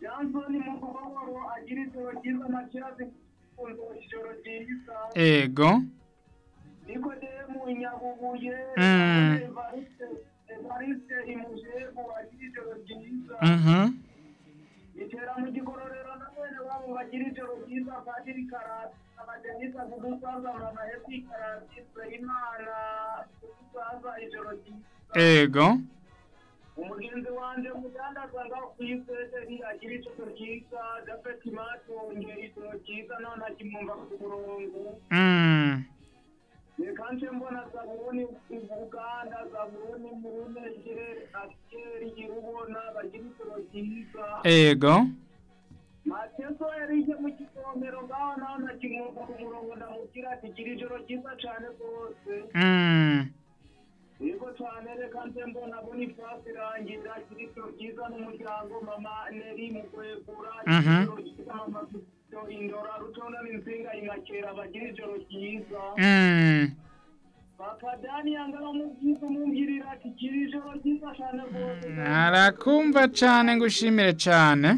sansoni mu kubabaro agira ijoro ryiza amashyirazi kumva ijoro ryiza ego nikodemu inyabubuye Mm. evariste evariste imujebu agira ijoro ryiza mhm igera mu gikororero na bene wabo bagira ijoro ryiza padiri karasi abajenisa kudusaza mama esi karasi imana kudusaza ijoro ryiza ego umugenzi wanjye mudandaza ngakwizeri agira ijoro ryiza japhet matonge ijoro ryiza none akimwumva ku murongo mm reka nce mbona zabuni ubuganda zabuni murunegere asiyeri irubona bagira ijoro ryiza ego mateso yarije mu kisomero ngaho naho nakimwumva ku murongo ndamubwira ati gira ijoro ryiza cyane rwose mm yego cyane reka nze mbona bonifasi rangira kirito ryiza n'umuryango mama neri mu kwegura Mhm. ijoro ryiza mama Kristo, indora rutonda n'insinga imakera bagira ijoro ryiza mm papa dani yangara mu byiza umubwirira ati gira ijoro ryiza cyane rwose arakumva cyane ngushimire cyane